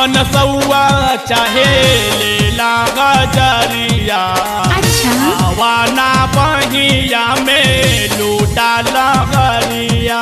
पन सौआ चाहे लेला गजरिया अच्छा आवाना बहिया में लूटा लहरिया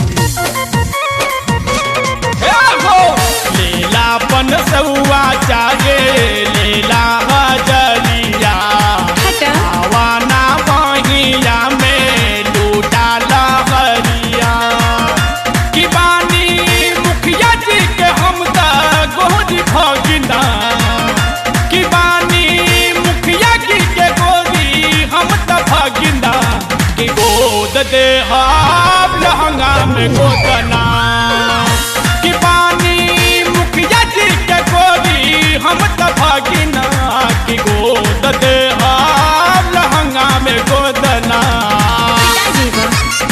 हे हो लेला पन सौआ चाहे लेला गजरिया हटा आवाना बहिया में लूटा लहरिया कि बानी मुखिया जी के हम त गोरी भगिना कि बानी मुखिया जी के गोरी हम त भगिना कि गोद दे हाब लहंगा में गोदना कि बानी मुखिया जी के गोरी हम त भगिना कि गोद दे हाब लहंगा में गोदना पिताजी बा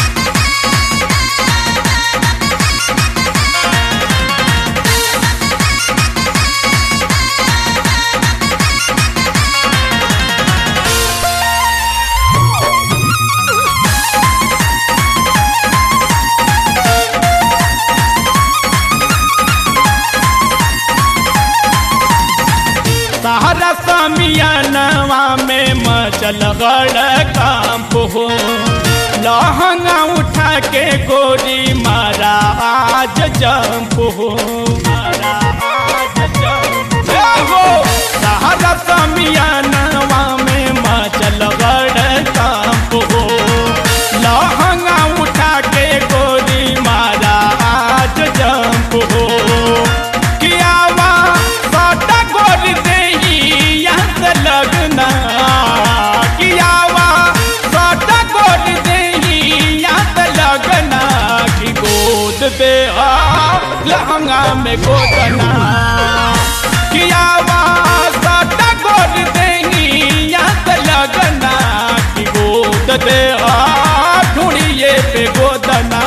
सहारा समियानवा में मचल गड़ कांप हो लहंगा उठा के गोरी मारा आज जंप हो मारा आज जंप हो सहारा समियानवा में मचल गड़ कांप हो लहंगा उठा के गोरी मारा आज जंप हो कियावा साटा गोर देही यहाँ से लगना कियावा साटा गोर देही यहाँ से लगना कि गोद दे आ लहंगा में गोदना कियावा साटा गोर देही यहाँ से लगना कि गोद दे आ ढूंढिए पे गोदना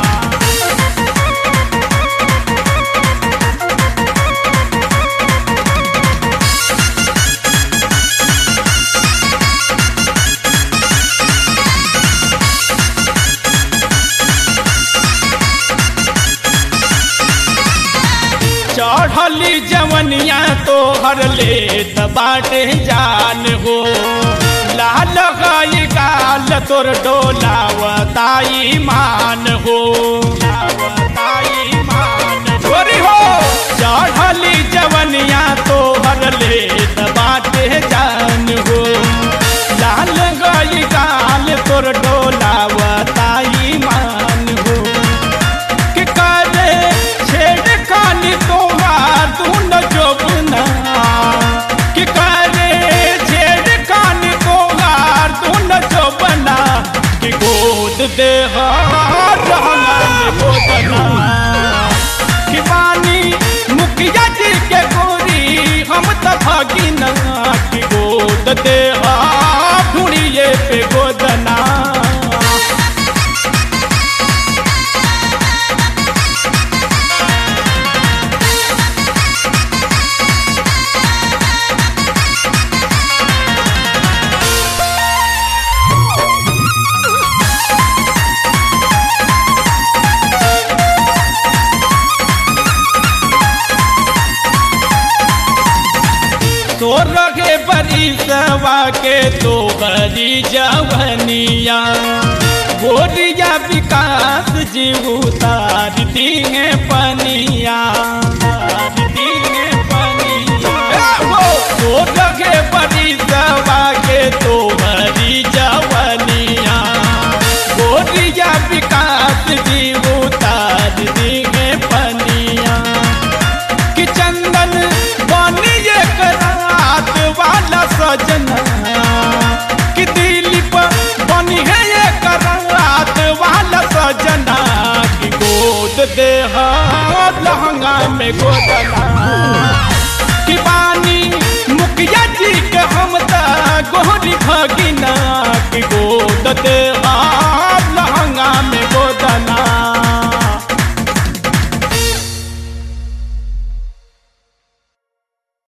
चढ़ली जवनिया तो हर ले बाटे जान हो लाल गाय गाल तोर डोलावताई मान हो लावताई मान छोरी हो चढ़ली जवनिया तो हर ले बाटे जान हो लाल गाय गाल तोर डोलावताई मान हो कि करे छेड़ खानी तोहार दून जोबना कि करे छेड़ खानी तोहार दून जोबना कि गोद दे हार रहमान गोदना कि पानी मुखिया जी के गोरी हम त भगिना कि गोद दे हार ढूंढिए पे गोदना तो रगे बरी सवा के तो बरी जवनिया गोरिया विकास जी उतार दिए पनिया उतार दिए पनिया तो रगे बरी सवा के तो बरी जवनिया गोरिया विकास जी उतार दिए पनिया कि चंदन बनी एक रात वाला सजना कि दिलीप बनी है एक रात वाला सजना कि गोद दे हाथ लहंगा में गोदना कि बानी मुखिया जी के हम त गोरी भगिना कि गोद दे हाथ